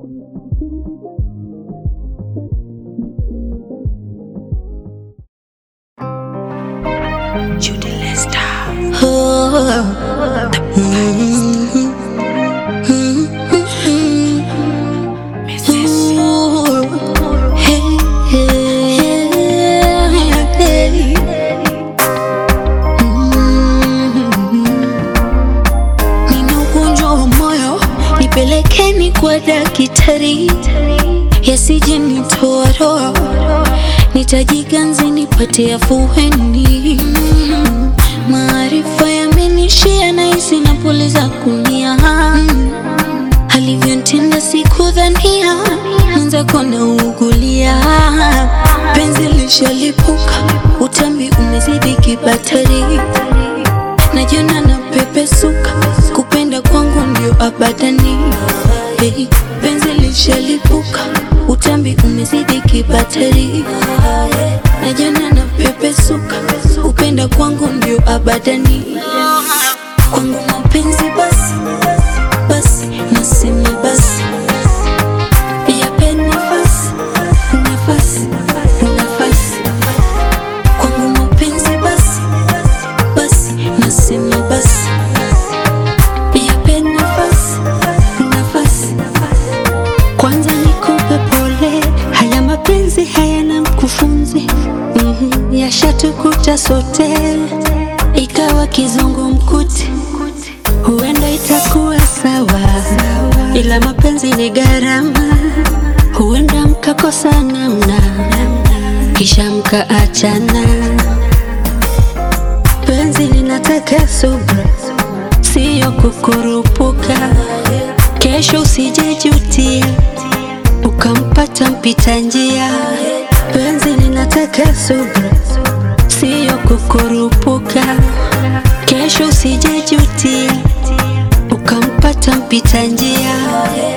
Judy Lester. Mrs. Nina ugonjwa wa moyo, nipelekeni kwa daktari, yasije nitoa roho, nitajiganzi nipate afueni. Maarifa yamenishia na hisi na pole za kunia, alivyonitenda sikudhania, mwenzako naugulia, penzi lishalipuka, utambi umezidi kibatari najiona na pepesuka, kupenda kwangu ndio abadani. Hey, penzi lishalipuka, utambi umezidi kibatari. Najiona na pepesuka, kupenda kwangu ndio abadani. Kwangu mapenzi basi basi, nasema basi, yape nafasi nafasi nafasi. Kwangu mapenzi basi basi nasema basi yape nafasi nafasi kwanza nikupe pole haya mapenzi hayana mkufunzi mm yashatukuta sote ikawa kizungumkuti huenda itakuwa sawa ila mapenzi ni gharama huenda mkakosa namna kisha mkaachana penzi linataka subra, siyo kukurupuka. Kesho usijejutia ukampata mpita njia. Penzi linataka subra, siyo kukurupuka. Kesho usijejutia ukampata mpita njia.